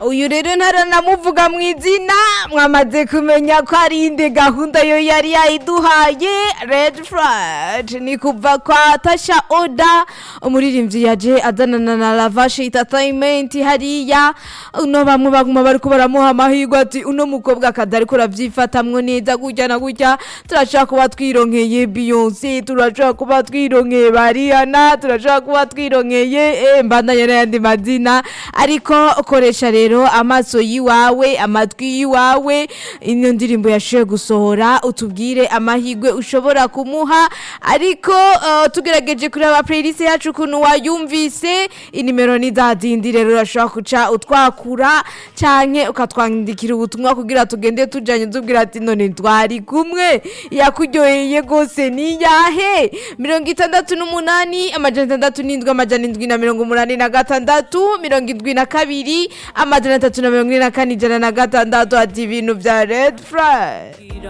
uyu rero ntaranamuvuga mu izina mwamaze kumenya ko ari inde gahunda yo yari yayiduhaye red flag ni kuva kwa tasha oda umuririmbyi yaje azanana na lavashe entertainment hariya uno bamwe baguma bariko baramuha amahirwe ati uno mukobwa akazi ariko aravyifatamwo neza gutya na gutya turashaka kuba twironkeye beyonce turashaka kuba twironkeye bariyana turashaka kuba twironkeye eh, mbandanye n'ayandi mazina ariko koresha rero amaso yiwawe amatwi yiwawe ino ndirimbo yashoboye gusohora utubwire amahirwe ushobora kumuha ariko uh, tugerageje kureba playlist yacu ukuntu wayumvise inimero ni za zindi rero urashobora kuca utwakura canke ukatwandikira ubutumwa kugira tugende tujanye tubwira ati none twari kumwe yakuryoheye gose ni yahe mirongo itandatu n'umunani amajana atandatu n'indwi amajana indwi na mirongo umunani na gatandatu mirongo indwi na kabiri amajana atatu na mirongo ine na kane ijana na gatandatu ati ibintu vya red flag